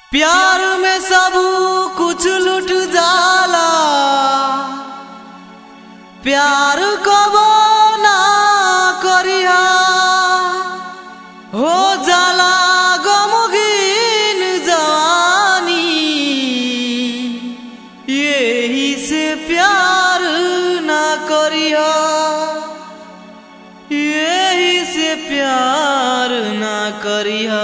प्यार में सब कुछ लुट जाला प्यार कबो ना करिहा हो जाला गमगीन जवानी यही से प्यार ना करिहा यही से प्यार ना करिहा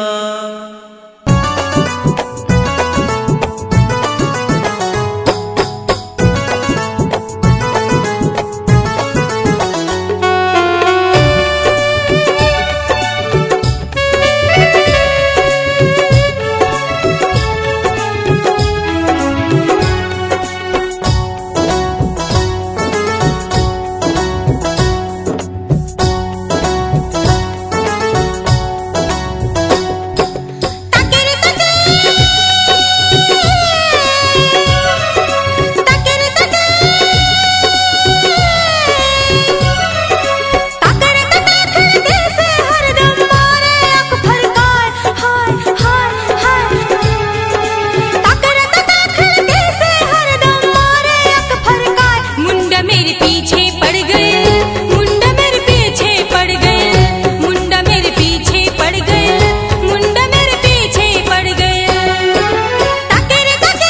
मेरे पीछे पड़ गए मुंडा मेरे पीछे पड़ गए मुंडा मेरे पीछे पड़ गए मुंडा मेरे पीछे पड़ गए ताके रे ताके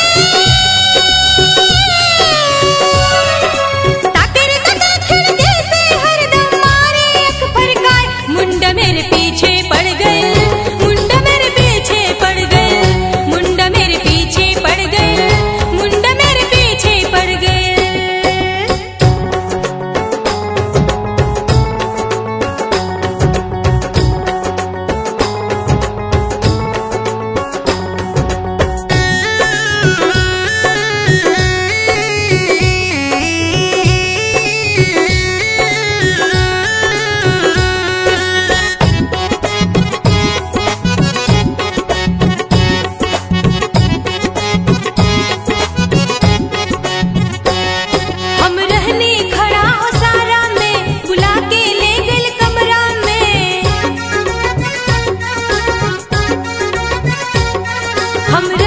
ताके रे ताके खिड़की से हरदम मारे अख फरकाए मुंडा मेरे पीछे पड़ गए मुंडा मेरे पीछे पड़ गए मुंडा मेरे पीछे पड़ गए मुंडा मेरे पीछे पड़ गए हम रहने खड़ा हो सारा में बुला के ले गल कमरा में हम